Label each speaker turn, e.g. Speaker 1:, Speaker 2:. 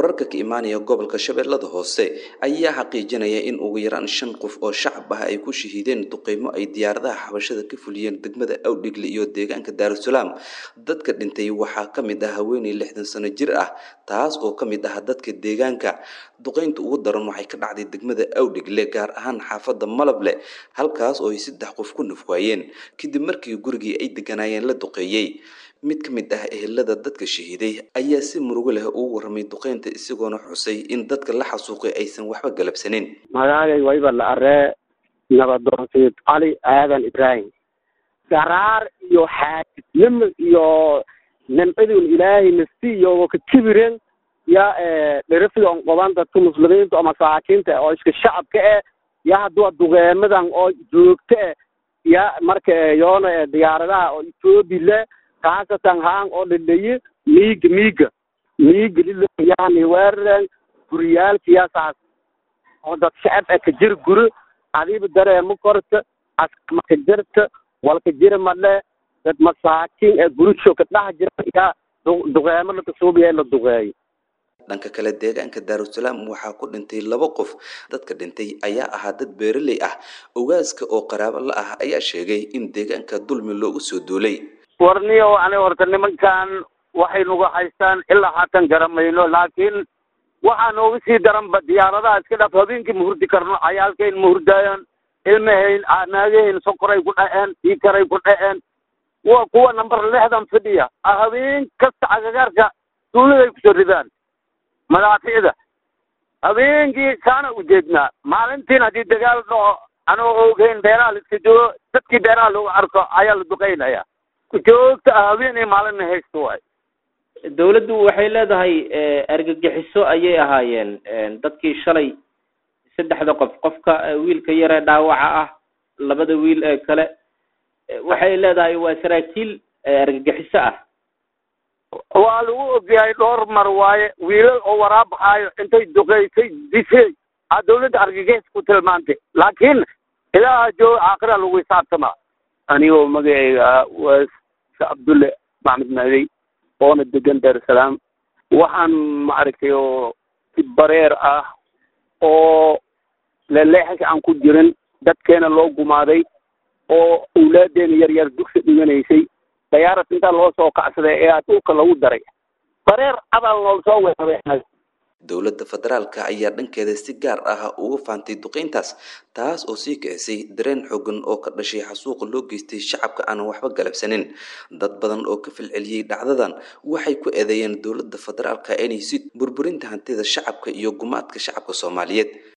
Speaker 1: wararka ka imaanaya gobolka shabeellada hoose ayaa xaqiijinaya in ugu yaraan shan qof oo shacab ah ay ku shahiideen duqeymo ay diyaaradaha xabashada ka fuliyeen degmada awdhigle iyo deegaanka daarusalaam dadka dhintay waxaa ka mid ah haweeney lixdan sano jir ah taas oo ka mid ah dadka deegaanka duqeynta ugu daran waxay ka dhacday degmada awdhigle gaar ahaan xaafadda malable halkaas oo ay saddex qof ku nafwaayeen kadib markii gurigii ay deganaayeen la duqeeyey mid ka mid ah ehelada dadka shahiiday ayaa si murugo leh ugu warramay duqeynta isagoona xusay in dadka la xasuuqay aysan waxba galabsanin
Speaker 2: magaalay wayba la aree nabadoonsiid cali aadan ibraahim garaar iyo xaajidnimo iyo nimcidun ilaahay nafti iyo ka kibiren ya dherafidon qoban dadka muslimiinta oo masaakiinta oo iska shacabka eh ya haddua duqeemadan oo joogta eh ya marka yoona diyaaradaha oo ethoobiya kaasatan haan oo dhadhaye miiga miiga miiga lilo yani weeraren guriyaalkiyasaas oo dad shacab ah ka jir guri adiba dareemo korta askama ka jirta walka jira madhe dad masaakiin ee gurisho ka dhex jira yaa duqeemo lakasuubiya la duqeeyo
Speaker 1: dhanka kale deegaanka daarusalaam waxaa ku dhintay laba qof dadka dhintay ayaa ahaa dad beeraley ah ogaaska oo qaraabo la ah ayaa sheegay in deegaanka dulmi loogu soo duulay
Speaker 2: warniyo ani horta nimankan waxay nagu haystaan ilaa haatan garamayno laakiin waxaa nooga sii daranba diyaaradaha iska dhaf habeenkii ma hurdi karno cayaalkayn ma hurdaayan ilmahayn naagahayn sokoray ku dhaceen iikaray ku dhaceen wa kuwa number lixdan fidhiya habeen kasta cagagaarka duuladay kusoo ridaan madaaficda habeenkii saana ujeednaa maalintiin haddii dagaal dhaco anoo ogeyn beeraha la iska joogo dadkii beeraha lagu arko ayaa la duqeynaya joogta ah habeen iyo maalinna haysta waay
Speaker 3: dawladdu waxay leedahay argagixiso ayay ahaayeen dadkii shalay saddexda qof qofka wiilka yaree dhaawaca ah labada wiil ee kale waxay leedahay waa saraakiil argagixiso ah
Speaker 2: waa lagu ogyahay dhowr mar waaye wiilal oo waraabaxaayo intay duqeysay disay a dawladda argagixis ku tilmaantay laakiin ilaaha jooga aakhira lagu hisaabtamaa anigoo magacayga waa cabdulle maxmed maadey oona degan daarusalaam waxaan maaragtay oo si bareer ah oo leleexis aan ku jirin dadkeena loo gumaaday oo awlaadeena yar yar dugsi dhiganaysay dayaaras intaa loo soo kacsaday ee dhulka lagu daray bareer abaal nool soo weeraray
Speaker 1: dowladda federaalka ayaa dhankeeda si gaar ah uga faantay duqeyntaas taas oo sii kicisay dareen xoogan oo ka dhashay xasuuqa loo geystay shacabka aanan waxba galabsanin dad badan oo ka falceliyey dhacdadan waxay ku eedeeyeen dowladda federaalka inay si burburinta hantida shacabka iyo gumaadka shacabka soomaaliyeed